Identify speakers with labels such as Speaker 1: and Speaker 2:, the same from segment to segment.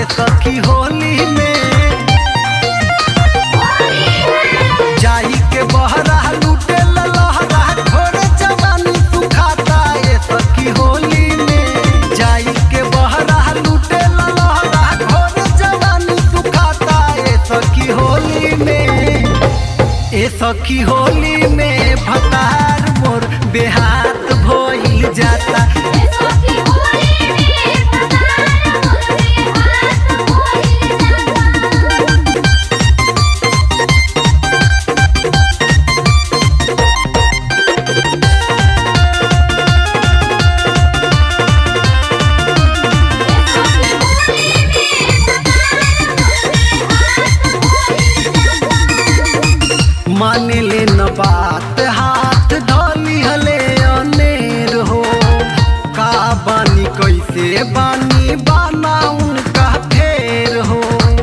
Speaker 1: ये सखी होली में जाई के बहरा लूटे लहरा घोड़े जवानी सुखाता ये सखी होली में जाई के बहरा लूटे लहरा घोड़े जवानी सुखाता ये सखी होली में ए सखी होली में भतार मोर बेहात भइल जाता माने ले न बात हाथ धोली हले अनेर हो का बानी कैसे बानी बाना उनका फेर हो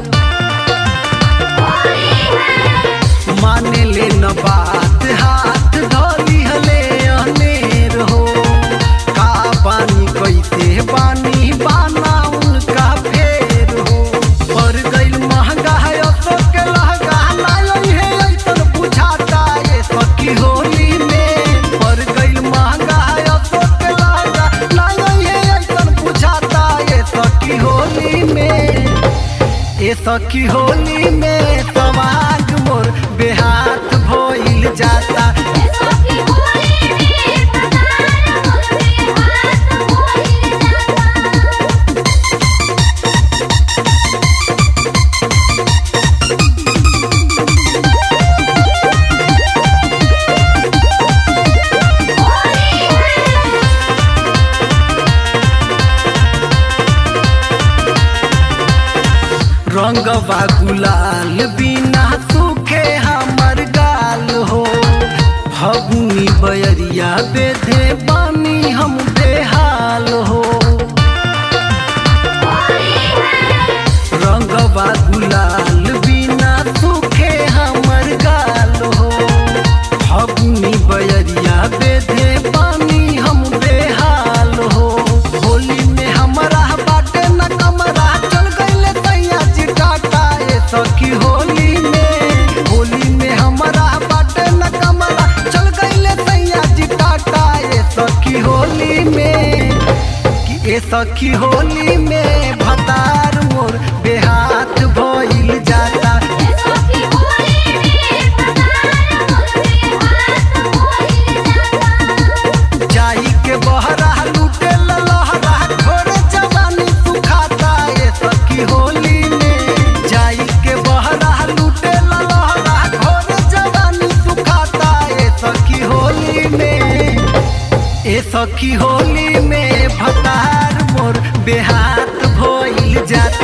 Speaker 1: माने ले न बात हाथ धोली हले अनेर हो का बानी कैसे बानी बाना उनका फेर हो पर गइल महंगा है अशोक के लहंगा नाई है ऐसन बुझाता ये सखी होली में पर गइल महंगा है अशोक के लहंगा नाई है ऐसन बुझाता ये सखी होली में ए सखी होली में समाज मोर बेहात भइल जाता रंगवा गुलाल बिना सूखे हमर गाल हो फगुनी बयरिया बेधे बानी हम बेहाल हो रंगवा गुलाल बिना सूखे हमर गाल हो फगुनी बयरिया बेधे बानी हम बेहाल हो होली में हमरा बाटे न कमरा चल गइले तैया चिटाटा ए सखी होली में होली में हमरा बाटे न कमरा चल गइले तैया चिटाटा ए सखी होली में कि ए सखी होली में भतार मोर बेहात भइल जाता जाई के बहरा लूटे लहरा घोड़े जवानी सुखाता ये सखी होली में जाई के बहरा लूटे लहरा घोड़े जवानी सुखाता ये सखी होली में ए सखी होली में भतार मोर बेहात भइल जाता